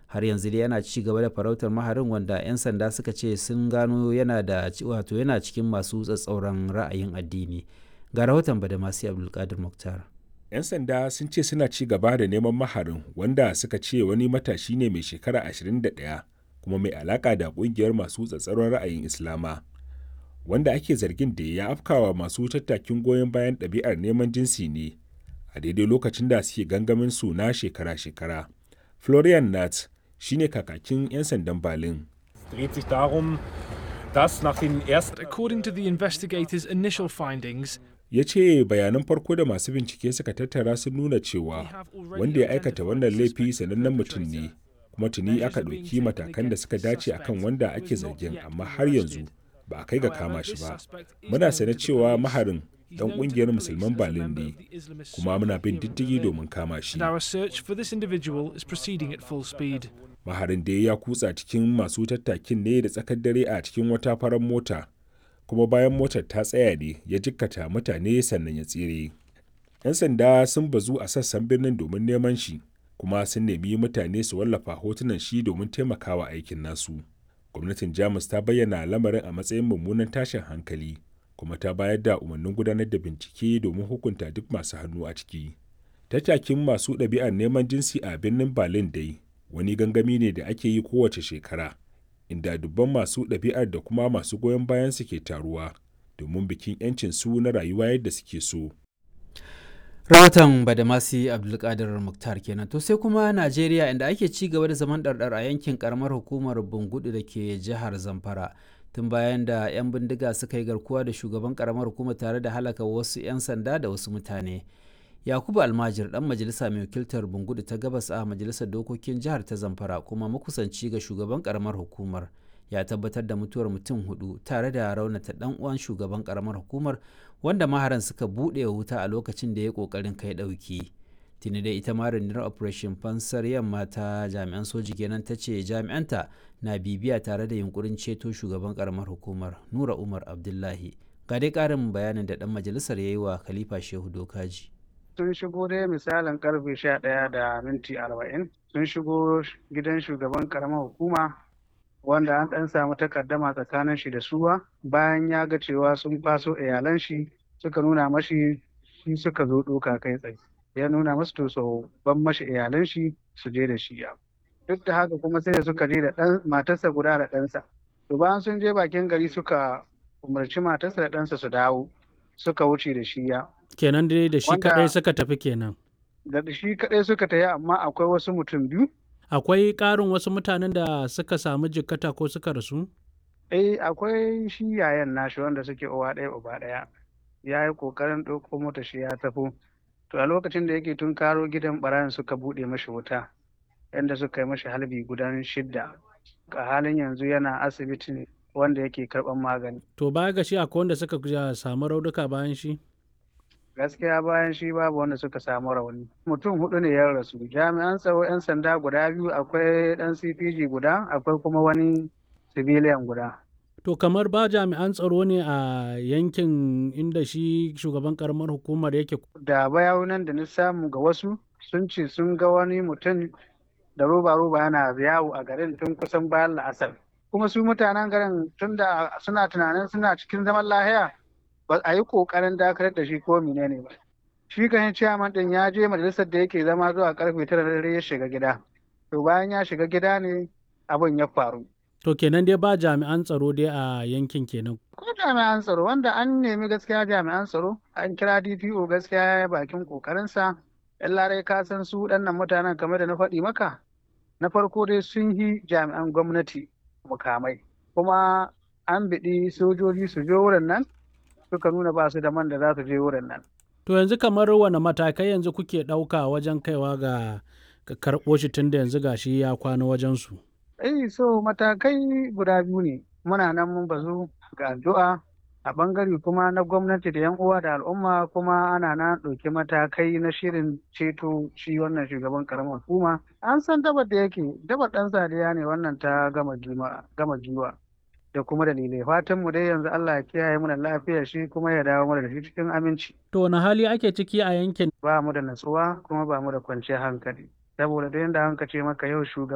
har yanzu dai yana ci gaba da farautar maharin wanda 'yan sanda suka ce sun gano yana da wato yana cikin masu tsatsauran ra'ayin addini ga rahoton badamasi abdulkadir muktar 'yan sanda sun ce suna ci gaba da neman maharin wanda suka ce wani matashi ne mai shekara 21 kuma mai alaka da kungiyar masu tsatsauran ra'ayin islama wanda ake zargin da ya afkawa masu tattakin goyon bayan ɗabi'ar neman jinsi ne a daidai lokacin da suke gangamin su na shekara-shekara florian nat shine kakakin 'yan sandan Berlin. According to the investigators' initial findings, ya ce bayanan farko da masu bincike suka tattara sun nuna cewa wanda ya aikata wannan laifi sanannen mutum ne kuma tuni aka ɗauki matakan da suka dace akan wanda ake zargin amma har yanzu ba a kai ga kama shi ba muna sane cewa maharin dan kungiyar musulman Berlin ne kuma muna bin diddigi domin kama shi. Maharin da ya kutsa cikin masu tattakin ne da tsakar dare a cikin wata farar mota kuma bayan motar ta tsaya ne ya jikkata mutane sannan ya tsere. 'Yan sanda sun bazu a sassan birnin domin neman shi kuma sun nemi mutane su wallafa hotunan shi domin taimakawa aikin nasu. Gwamnatin Jamus ta bayyana lamarin a matsayin mummunan tashin hankali. kuma ta bayar da umarnin gudanar da bincike domin hukunta duk masu hannu a ciki. Tattakin masu ɗabi'ar neman jinsi a birnin Berlin dai wani gangami ne da ake yi kowace shekara, inda dubban masu ɗabi'ar da kuma masu goyon bayan su ke taruwa domin bikin 'yancin su na rayuwa yadda suke so. rahoton badamasi abdulkadir muktar kenan to sai kuma najeriya inda ake ci gaba da zaman ɗarɗar a yankin karamar hukumar bungudu da ke jihar zamfara tun bayan da 'yan bindiga suka yi garkuwa da shugaban karamar hukuma tare da halaka wasu 'yan sanda da wasu mutane yakubu almajir dan majalisa mai wakiltar bungudu ta gabas a majalisar dokokin jihar ta zamfara kuma makusanci ga shugaban karamar hukumar ya tabbatar da mutuwar mutum hudu tare da raunata dan uwan shugaban karamar hukumar wanda maharan suka buɗe wuta a lokacin da ya kokarin kai ɗauki tuni da ita ma rundunar operation fansar yamma ta jami'an soji kenan ta ce jami'anta na bibiya tare da yunkurin ceto shugaban karamar hukumar nura umar abdullahi ga dai karin bayanin da dan majalisar ya yi wa khalifa shehu dokaji sun shigo dai misalin karfe sha ɗaya da minti arba'in sun shigo gidan shugaban karamar hukuma wanda an ɗan samu takaddama tsakanin shi da suwa bayan ya ga cewa sun faso iyalan shi suka nuna mashi shi suka zo ɗoka kai tsaye ya nuna masu to so ban mashi iyalan shi su je da shi ya duk da haka kuma sai da suka je da ɗan matarsa guda da ɗansa to bayan sun je bakin gari suka umarci matarsa da ɗansa su dawo suka wuce da shi ya kenan dai da shi kaɗai suka tafi kenan da shi kaɗai suka tafi amma akwai wasu mutum biyu akwai ƙarin wasu mutanen da suka samu jikkata ko suka rasu eh akwai shi yayan nashi wanda suke uwa ɗaya uba ɗaya ya yi ƙoƙarin ɗauko mota shi ya tafi to a lokacin da yake tun karo gidan ɓarayin suka buɗe mashi wuta yadda suka yi mashi halbi gudan shidda a halin yanzu yana asibitin wanda yake karɓar magani to baya ga shi akwai wanda suka samu raunuka bayan shi gaskiya bayan shi babu wanda suka samu rauni mutum hudu ne ya rasu jami'an tsaro 'yan sanda guda biyu akwai dan cpg guda akwai kuma wani civilian guda to kamar ba jami'an tsaro ne a yankin inda shi shugaban karamar hukumar yake da bayanan da na samu ga wasu sun ce sun ga wani mutum da roba-roba yana yawo a garin tun kusan bayan la'asar kuma su mutanen garin tun da suna tunanin suna cikin zaman lahiya ba a yi kokarin dakatar da shi ko menene ba shi kan ciyaman din ya je majalisar da yake zama zuwa karfe tara da dare ya shiga gida to bayan ya shiga gida ne abin ya faru to kenan dai ba jami'an tsaro dai a yankin kenan ko jami'an tsaro wanda an nemi gaskiya jami'an tsaro an kira DPO gaskiya ya bakin kokarinsa yan larai ka san su waɗannan mutanen kamar da na faɗi maka na farko dai sun yi jami'an gwamnati mukamai kuma an biɗi sojoji su je wurin nan suka nuna ba su da man da za su je wurin nan. To yanzu kamar wane matakai yanzu kuke ɗauka wajen kaiwa ga karɓo shi tun da yanzu gashi ya kwana wajen su. Eh so matakai guda biyu ne muna nan mun bazu ga addu'a a bangare kuma na gwamnati da 'yan uwa da al'umma kuma ana na ɗauki matakai na shirin ceto shi wannan shugaban karamar hukuma an san dabar da yake dabar ɗan sadiya ne wannan ta gama giwa da kuma dalilai fatan mu dai yanzu Allah ya kiyaye mu da lafiyar shi kuma ya dawo mana da shi cikin aminci to wani hali ake ciki a yankin ba mu da natsuwa kuma ba mu da kwanciyar hankali saboda da yanda hanka ce maka yau shugaban